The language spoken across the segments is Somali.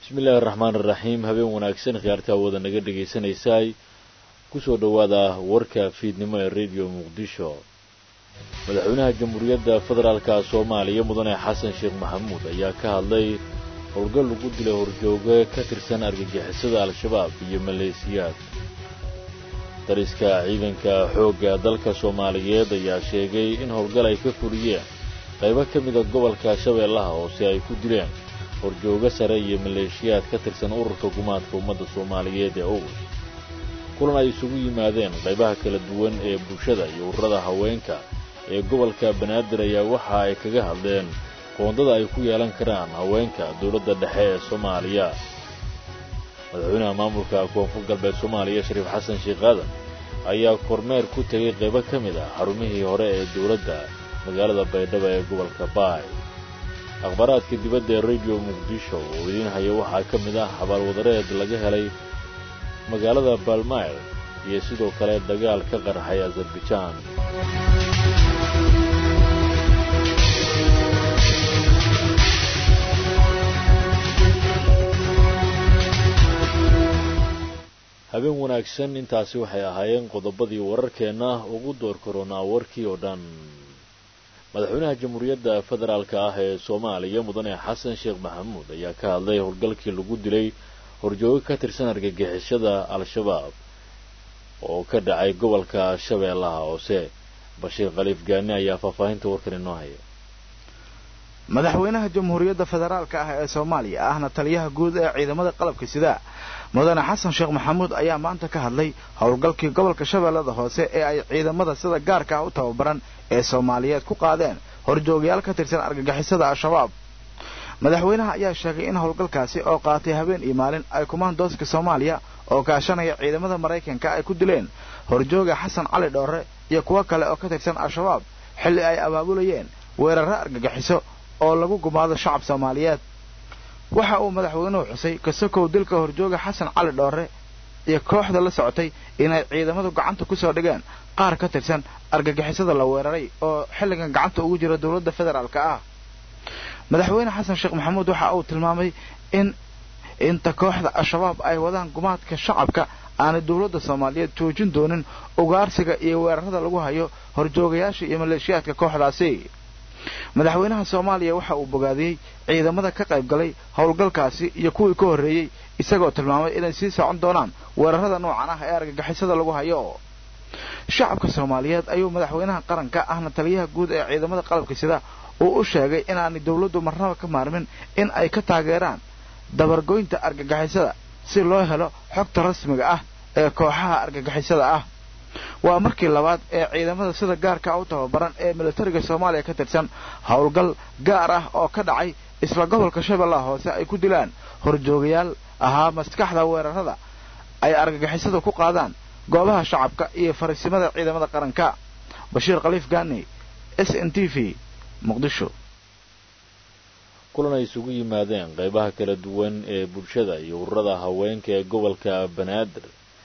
bismillahi araxmaan iraxiim habeen wanaagsan khiyaarta awooda naga dhegaysanaysaay kusoo dhowaada warka fiidnimo ee rediyo muqdisho madaxweynaha jamhuuriyadda federaalka soomaaliya mudane xasan sheekh maxamuud ayaa ka hadlay howlgal lagu dilay horjooge ka tirsan argagixisada al-shabaab iyo maleesiyaad dariska ciidanka xoogga dalka soomaaliyeed ayaa sheegay in howlgal ay ka fuliyeen qaybo ka mida gobolka shabeellaha hoose ay ku dileen horjoogo sare iyo maleeshiyaad ka tirsan ururka gumaadka ummadda soomaaliyeed ee ogus kulan ay isugu yimaadeen qaybaha kala duwan ee bulshada iyo ururada haweenka ee gobolka banaadir ayaa waxa ay kaga hadleen qoondada ay ku yeelan karaan haweenka dowladda dhexe ee soomaaliya madaxweynaha maamulka koonfur galbeed soomaaliya shariif xasan sheekh aadan ayaa kormeer ku tegay qaybo ka mid ah xarumihii hore ee dowladda magaalada baydhabo ee gobolka baay akhbaaraadka dibadda ee rediyo muqdisho oo idiin haya waxaa ka mid ah xabaalwadareed laga helay magaalada balmayl iyo sidoo kale dagaal ka qarxay azarbajaan habeen wanaagsan intaasi waxay ahaayeen qodobadii wararkeenna ugu door koronaa warkii oo dhan madaxweynaha jamhuuriyadda federaalka ah ee soomaaliya mudane xasan sheekh maxamuud ayaa ka hadlay howlgalkii lagu dilay horjoogo ka tirsan argagixishada al-shabaab oo ka dhacay gobolka shabeellaha hoose bashiir khaliif gaani ayaa faahfaahinta warkan inoo haya madaxweynaha jamhuuriyadda federaalka ah ee soomaaliya ahna taliyaha guud ee ciidamada qalabka sida mudane xasan sheekh maxamuud ayaa maanta ka hadlay howlgalkii gobolka shabeellada hoose ee ay ciidamada sida gaarka ah u tababaran ee soomaaliyeed ku qaadeen horjoogayaal ka tirsan argagixisada al-shabaab madaxweynaha ayaa sheegay in howlgalkaasi oo qaatay habeen iyo maalin ay kumaandooska soomaaliya oo kaashanaya ciidamada maraykanka ay ku dileen horjooga xasan cali dhoorre iyo kuwo kale oo ka tirsan al-shabaab xilli ay abaabulayeen weerarro argagixiso oo lagu gumaado shacab soomaaliyeed waxa uu madaxweynuhu xusay kasokow dilka horjooga xasan cali dhoorre iyo kooxda la socotay inay ciidamadu gacanta ku soo dhigeen qaar ka tirsan argagixisada la weeraray oo xilligan gacanta ugu jira dowladda federaalka ah madaxweyne xasan sheekh maxamuud waxa uu tilmaamay in inta kooxda al-shabaab ay wadaan gumaadka shacabka aanay dowladda soomaaliyeed joojin doonin ugaarsiga iyo weerarada lagu hayo horjoogayaasha iyo maleeshiyaadka kooxdaasi madaxweynaha soomaaliya waxa uu bogaadiyey ciidamada ka qayb galay howlgalkaasi iyo kuwii ka horreeyey isagoo tilmaamay inay sii socon doonaan weerarada noocan ah ee argagixisada lagu hayo shacabka soomaaliyeed ayuu madaxweynaha qaranka ahna taliyaha guud ee ciidamada qalabka sida uu u sheegay inaanay dowladdu marnaba ka maarmin in ay ka taageeraan dabargoynta argagixisada si loo helo xogta rasmiga ah ee kooxaha argagixisada ah waa markii labaad ee ciidamada sida gaarka u tababaran ee militariga soomaaliya ka tirsan howlgal gaar ah oo ka dhacay isla gobolka shabeellaha hoose ay ku dilaan horjoogayaal ahaa maskaxda weerarada ay argagixisada ku qaadaan goobaha shacabka iyo fariisimada ciidamada qaranka bashiir khaliif gaani s n t v muqdisho kulan ay isugu yimaadeen qaybaha kala duwan ee bulshada iyo ururada haweenka ee gobolka banaadir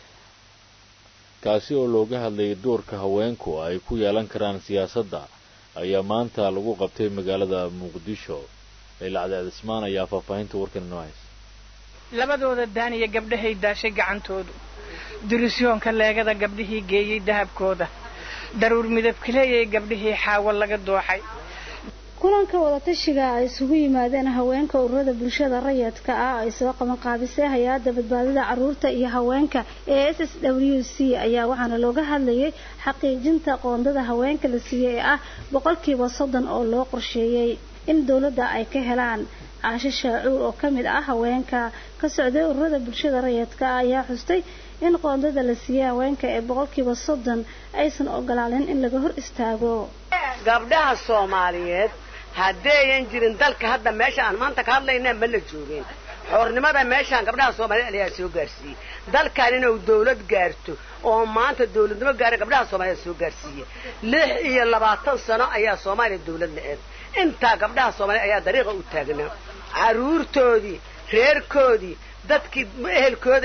kaasi oo looga hadlayay doorka haweenku ay ku yeelan karaan siyaasadda ayaa maanta lagu qabtay magaalada muqdisho laylacdeed ismaan ayaa faahfaahinta warkan inoo haysa labadooda daaniya gabdhahay daashay gacantoodu dirisyoonka leegada gabdhihii geeyey dahabkooda daruur midabkileeyay gabdhihii xaawo laga dooxay kulanka wadatashiga ay isugu yimaadeen haweenka ururada bulshada rayadka ah ay soo qabanqaabisay hay-adda badbaadada caruurta iyo haweenka ee s s w c ayaa waxaana looga hadlayay xaqiijinta qoondada haweenka la siiyey ee ah boqolkiiba soddon oo loo qorsheeyey in dowladda ay ka helaan caasho shaacuur oo ka mid ah haweenka ka socday ururada bulshada rayadka ah ayaa xustay in qoondada la siiyey haweenka ee boqolkiiba soddon aysan ogolaanin in laga hor istaago gabdhaha soomaaliyeed haddeeyan jirin dalka hadda meesha aan maanta ka hadlayna ma la joogeen xoornimada meeshaan gabdhaha soomaaliyeed ayaa soo gaarsiiyey dalkan inuu dawlad gaarto oo maanta dawladnimo gaara gabdhaha soomaaliyeed soo gaarsiiyey lix iyo labaatan sano ayaa soomaaliya dawlad la-eed intaa gabdhaha soomaaliyeed ayaa dariiqa u taagnaa carruurtoodii reerkoodii dadkii ehelkoodaheed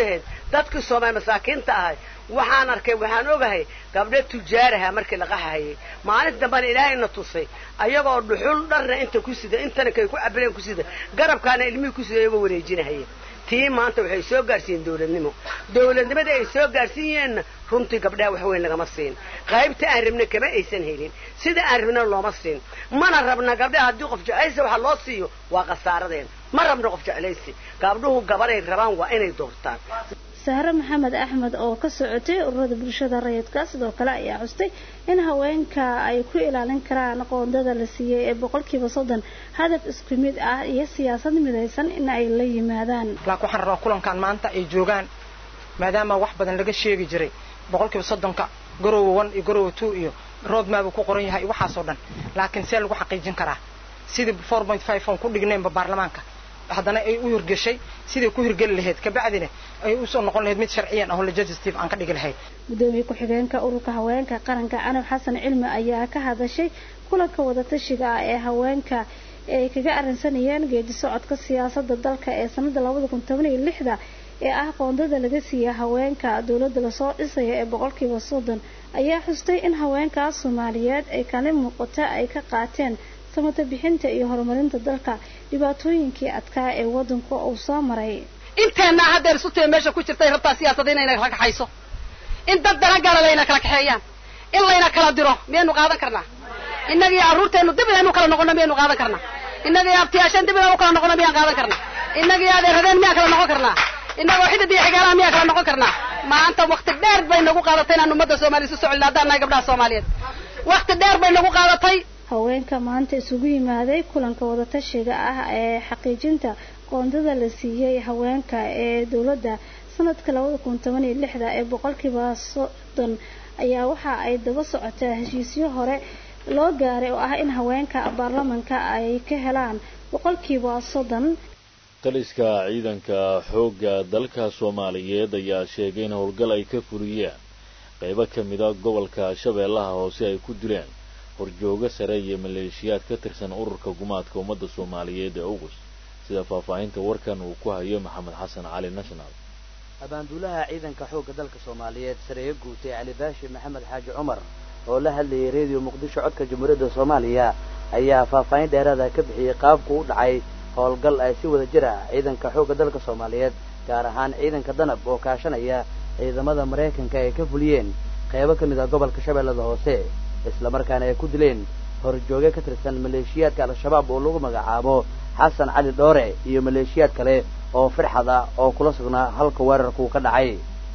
dadkii soomaali masaakiinta ahay waxaan arkay waxaan ogahay gabdho tujaaraha markii la qaxahayay maalinta dambana ilaahayna tusay ayagoo dhuxul dharna inta ku sida intana kay ku cabileen ku sida garabkaana ilmihii ku sida iyagoo wareejinahaya tii maanta waxay soo gaarsiiyeen dawladnimo dawladnimada ay soo gaarsiiyeenna runtii gabdhaha wax weyn lagama siin qaybta aan rabna kama aysan helin sida aan rabna looma siin mana rabna gabdhaha haddii qof jeclaysi waxa loo siiyo waa khasaaradeen ma rabna qof jeclaysi gabdhuhu gabaday rabaan waa inay doortaan sahre maxamed axmed oo ka socotay ururada bulshada rayidka sidoo kale ayaa xustay in haweenka ay ku ilaalin karaan qoondada la siiyey ee boqolkiiba soddon hadaf isku mid ah iyo siyaasad midaysan in ay la yimaadaan laakiin waxaan rabaa kulankan maanta ay joogaan maadaama wax badan laga sheegi jiray boqolkiiba soddonka garowa one iyo garowa two iyo roadmap uu ku qoran yahay waxaasoo dhan laakiin see lagu xaqiijin karaa sidii four point five on ku dhigneenba baarlamaanka haddana ay u hirgeshay sidai ku hirgeli lahayd kabacdina ay usoo noqon lahayd mid sharciyan aho legislative aan ka dhigi lahayd gudoomiye ku-xigeenka ururka haweenka qaranka canab xasan cilmi ayaa ka hadashay kulanka wadatashiga ah ee haweenka ee ay kaga arrinsanayeen geedi socodka siyaasada dalka ee sanada labada kun toban iyo lixda ee ah qoondada laga siiya haweenka dowladda lasoo dhisaya ee boqolkiiba soddon ayaa xustay in haweenkaas soomaaliyeed ay kaalin muuqata ay ka qaateen samata bixinta iyo horumarinta dalka dhibaatooyinkii adkaa ee waddanka uu soo maray inteenna haddeer isutee meesha ku jirtay rabtaa siyaasada inayna kala kaxayso in dad dana gala layna kala kaxeeyaan in layna kala diro miyaynu qaadan karnaa innaga iyo carruurteennu dib inaynu kala noqono miyaynu qaadan karnaa innaga iyo abtiyaasheen dib inaynu kala noqono miyaan qaadan karnaa innaga iyo adeerradeen miyaan kala noqon karnaa innagoo xidid iyo xigaalaha miyaan kala noqon karnaa maanta wakti dheer bay nagu qaadatay inaan ummadda soomaaliya isu socon haddaan nahay gabdhaha soomaaliyeed wakti dheer bay nagu qaadatay haweenka maanta isugu yimaaday kulanka wadatashiga ah ee xaqiijinta qoondada la siiyey haweenka ee dowladda sanadka labada kun toban iyo lixda ee boqolkiiba soddon ayaa waxa ay daba socotaa heshiisyo hore loo gaaray oo ah in haweenka baarlamanka ay ka helaan boqolkiiba soddon taliska ciidanka xoogga dalka soomaaliyeed ayaa sheegay in howlgal ay ka fuliyeen qaybo ka mida gobolka shabeellaha hoose ay ku dileen horjoogo sare iyo maleeshiyaad ka tirsan ururka gumaadka ummadda soomaaliyeed ee ugus sida faahfaahinta warkan uu ku hayo maxamed xasan cali national abaanduulaha ciidanka xoogga dalka soomaaliyeed sareeyo guutay cali baashi maxamed xaaji cumar oo la hadlayay reediyo muqdisho codka jamhuuriyadda soomaaliya ayaa faahfaahin dheeraada ka bixiyey qaabku u dhacay howlgal ay si wada jir ah ciidanka xoogga dalka soomaaliyeed gaar ahaan ciidanka danab oo kaashanaya ciidamada maraykanka ay ka fuliyeen qaybo ka mid ah gobolka shabeellada hoose islamarkaana ay ku dileen horjooge ka tirsan maleeshiyaadka al-shabaab oo lagu magacaabo xasan cali dhoore iyo maleeshiyaad kale oo firxad ah oo kula sugnaa halka weerarkuu ka dhacay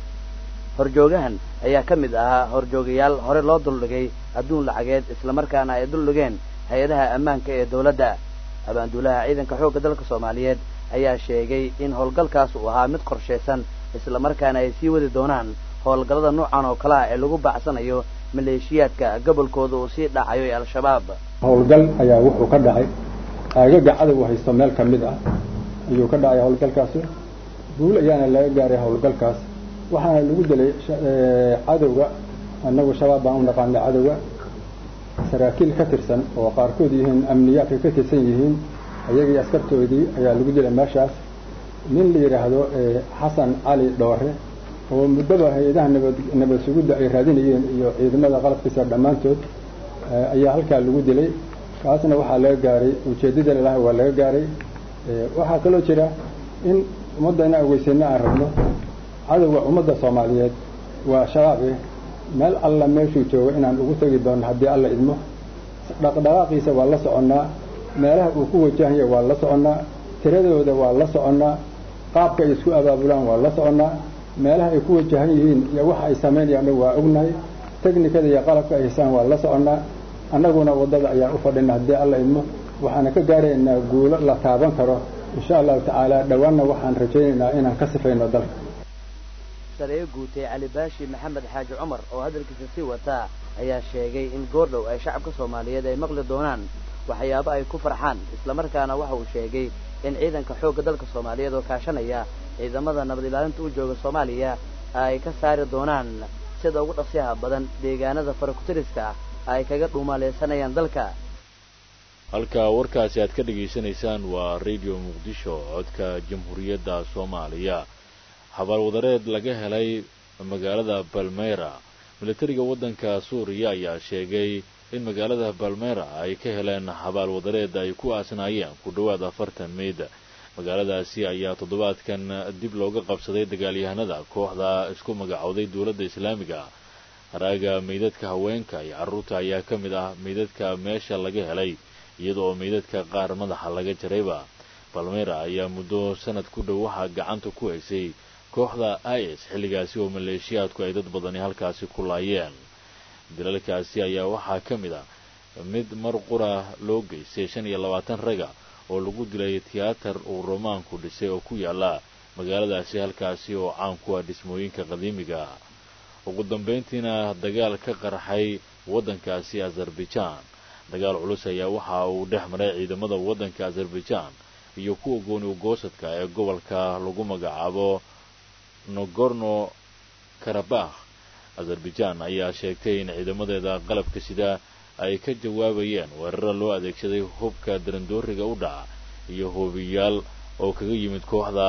horjoogahan ayaa ka mid ahaa horjoogayaal hore loo duldhigay adduun lacageed islamarkaana ay duldhigeen hay-adaha ammaanka ee dowladda abaanduulaha ciidanka xoogga dalka soomaaliyeed ayaa sheegay in howlgalkaas uu ahaa mid qorshaysan islamarkaana ay sii wadi doonaan howlgallada noocan oo kale ah ee lagu baacsanayo maleeshiyaadka gobolkooda uu sii dhacayo ee al-shabaab howlgal ayaa wuxuu ka dhacay aagaga cadow haysto meel ka mid ah ayuu ka dhacay howlgalkaasi guul ayaana laga gaaray howlgalkaas waxaana lagu dilay cadowga annagu shabaab baan u naqaanay cadowga saraakiil ka tirsan oo qaarkood yihiin amniyaadka ka tirsan yihiin ayagii askartoodii ayaa lagu dilay meeshaas nin la yidhaahdo xasan cali dhoore oo muddaba hay-adaha nabad nabad sugidda ay raadinayeen iyo ciidamada qalabkiisa dhammaantood ayaa halkaa lagu dilay kaasna waxaa laga gaaray ujeeddada lalaha waa laga gaaray waxaa kaloo jira in ummadda inaan ogeysayna aan rabno cadowga ummadda soomaaliyeed waa shabaab eh meel alla meeshuu joogo inaan ugu tegi doono haddii alla idmo dhaqdhaqaaqiisa waa la soconnaa meelaha uu ku wajahaya waa la soconnaa tiradooda waa la soconnaa qaabka ay isku abaabulaan waa la soconnaa meelaha ay ku wajahan yihiin iyo waxa ay samaynayaan waa ognahay teknikada iyo qalabka ay haysaan waa la soconnaa annaguna waddada ayaan u fadhina haddii alla idmo waxaana ka gaaraynaa guulo la taaban karo insha allahu tacaala dhowaanna waxaan rajaynaynaa inaan ka sifayno dalka sareeyo guutay cali baashi maxamed xaaji cumar oo hadalkiisa sii wataa ayaa sheegay in goordhow ay shacabka soomaaliyeed ay maqli doonaan waxyaabo ay ku farxaan islamarkaana waxa uu sheegay in ciidanka xoogga dalka soomaaliyeed oo kaashanaya ciidamada nabad ilaalinta u jooga soomaaliya ay ka saari doonaan sida ugu dhaqsiyaha badan deegaanada farakutiriska ay kaga dhuumaaleysanayaan dalka halka warkaasi aad ka dhegaysanaysaan waa radio muqdisho codka jamhuuriyadda soomaaliya xabaalwadareed laga helay magaalada balmeyra militariga waddanka suuriya ayaa sheegay in magaalada balmeyra ay ka heleen xabaalwadareed ay ku aasnaayeen ku dhowaad afartan meyd magaaladaasi ayaa toddobaadkan dib looga qabsaday dagaalyahanada kooxda isku magacowday dowladda islaamiga haraaga meydadka haweenka iyo carruurta ayaa ka mid ah meydadka meesha laga helay iyada oo meydadka qaar madaxa laga jarayba balmeyra ayaa muddo sanad ku dhow waxaa gacanta ku haysay kooxda is xilligaasi oo maleeshiyaadku ay dad badani halkaasi ku laayeen dilalkaasi ayaa waxaa ka mid ah mid mar qura loo geystay shan iyo labaatan raga oo lagu dilay tiyaatar uu romaanku dhisay oo ku yaala magaaladaasi halkaasi oo caan ku ah dhismooyinka qadiimiga ugu dambayntiina dagaal ka qarxay waddankaasi azarbaijan dagaal culus ayaa waxa uu dhex maray ciidamada waddanka azarbaijan iyo kuwa gooni ugoosadka ee gobolka lagu magacaabo nogorno karabakh azarbaijan ayaa sheegtay in ciidamadeeda qalabka sida ay ka jawaabayeen weeraro loo adeegsaday hubka darandooriga u dhaca iyo hoobiyaal oo kaga yimid kooxda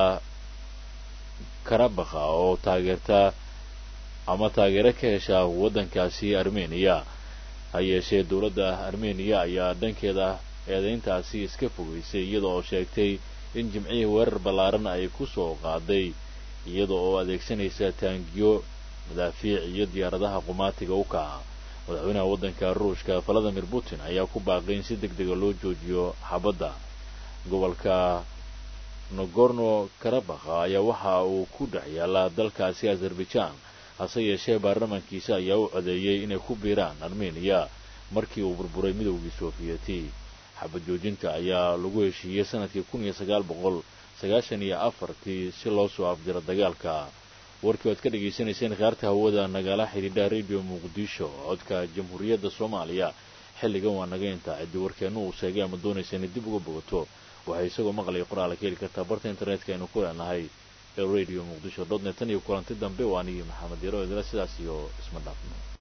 karabakha oo taageerta ama taageero ka hesha waddankaasi armeniya ha yeeshee dowladda armeniya ayaa dhankeeda eedayntaasi iska fogeysay iyada oo sheegtay in jimcihii weerar ballaaran ay ku soo qaaday iyada oo adeegsanaysa taangiyo madaafiic iyo diyaaradaha qumaatiga u kaca madaxweynaha waddanka ruushka valadimir putin ayaa ku baaqay in si deg dega loo joojiyo xabadda gobolka nogorno karabakha ayaa waxa uu ku dhex yaallaa dalkaasi azarbaijan hase yeeshee baarlamankiisa ayaa u codeeyey inay ku biiraan armeniya markii uu burburay midowgii soofiyeti xabad joojinta ayaa lagu heshiiyey sanadkii kun iyo sagaal boqol sagaashan iyo afartii si loo soo afjiro dagaalka warkii oad ka dhagaysanayseen khaarta hawada nagala xidhiidha radio muqdisho codka jamhuuriyadda soomaaliya xilligan waa naga intaa ciddii warkeennu uu sheegay ama doonaysa inay dib uga bogato waxay isagoo maqlaya qoraala ka heli kartaa barta internetka aynu ku leenahay ee radio muqdisho dot net tan iyo kulanti dambe waa anigii maxamed yaro idila sidaas iyo isma dhaafno